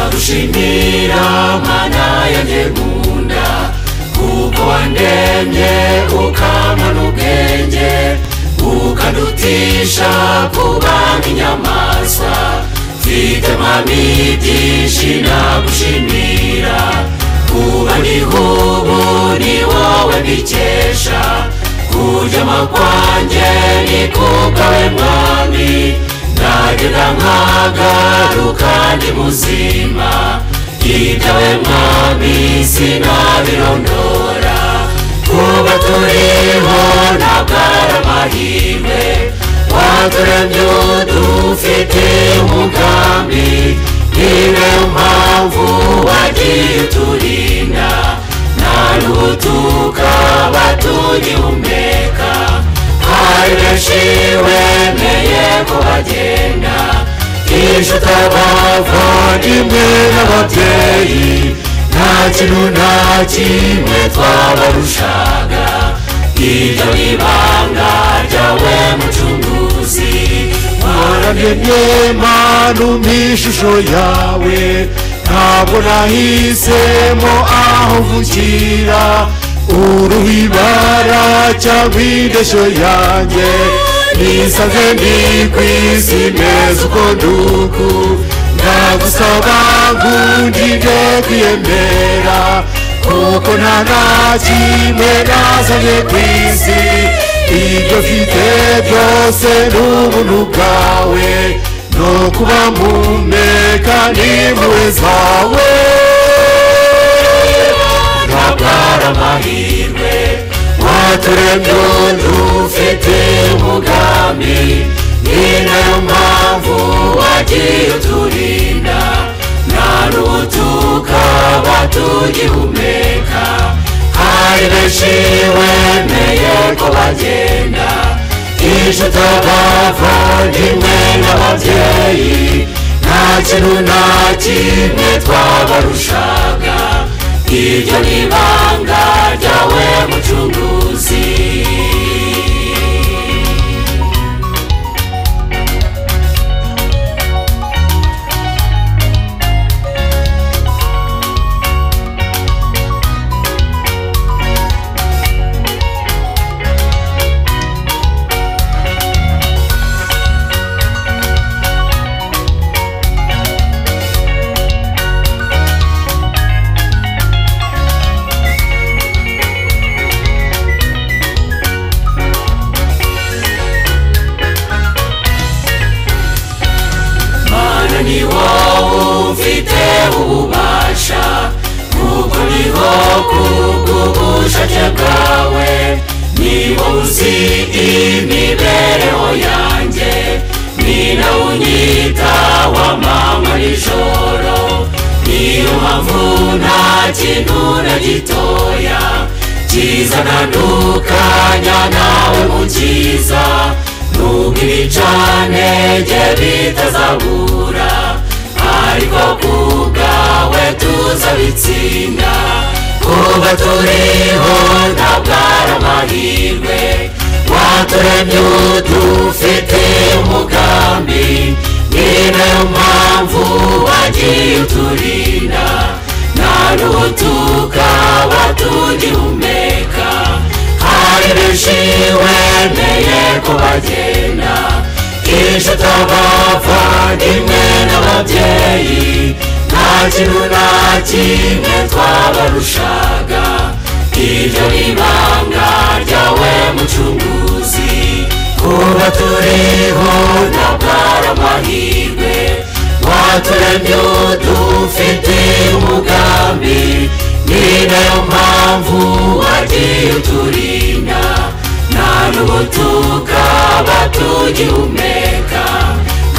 gushimira mana yanjye nkunda kuko wandemye ukampa n'ubwenge ukadutisha kuba nk'inyamaswa mfite mami byinshi nagushimira kuba ndihubu ni wowe mbikesha kuryama kwanjye ni kubwawe mwami ndagenda nkagaruka ndi muzima ibyawe mwami sinabirondora kuba turiho ntabwo ari amahirwe waturemye dufite umugambi niyo mpamvu wagiye uturinda nta n'ubutuka batugihumeka hari benshi wemeye kubagenda ejo utabava rimwe n'ababyeyi nta kintu nta kimwe twabarushaga iryo ni ibanga ryawe mucunguzi wararemye mana umpa ishusho yawe ntabwo nahisemo aho mvukira uruhu ibara cyangwa indeshyo yanjye nisanze ndi ku isi meza uko nduku ndagusaba ngundire kwiyemera kuko nta na kimwe nazanye ku isi ibyo mfite byose ni ubuntu bwawe no kuba mpumeka n'impuhwe zawe ntabwara amahirwe waturemye dufite umugambi ni nayo mpamvu wagiye uturinda nta n'ubutuka batugihumeka hari benshi wemeye ko bagenda ejo utabavandimwe n'ababyeyi nta kintu nta kimwe twabarushaga iryo ni ibanga ryawe mucunguzi mana ni wowe ufite ububasha kuko niho kubw'ubushake bwawe ni wowe uzi imibereho yanjye ni nawe unyita wa mama nijoro niyo mpamvu nta kintu na gitoya kizana n'ukanya nawe mu cyiza nubwo ibicantege bitazabura ariko ku bwawe tuzabitsinda kuba turiho ntabwo ari amahirwe waturemye dufite umugambi ni nayo mpamvu wagiye uturinda nta n'ubutuka batugihumeka hari benshi wemeye kubagenda ejo utabavandimwe n'ababyeyi nta kintu na kimwe twabarushaga iryo ni ibanga ryawe mucunguzi kuba turiho ntabwo ari amahirwe waturemye dufite umugambi ni nayo mpamvu wagiye uturinda nta n'ubutuka batugihumeka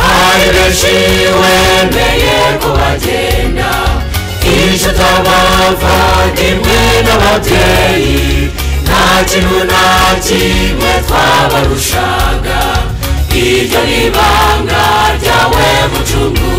hari benshi wemeye kubagenda ejo utabavandimwe n'ababyeyi nta kintu na kimwe twabarushaga iryo ni ibanga ryawe mucungu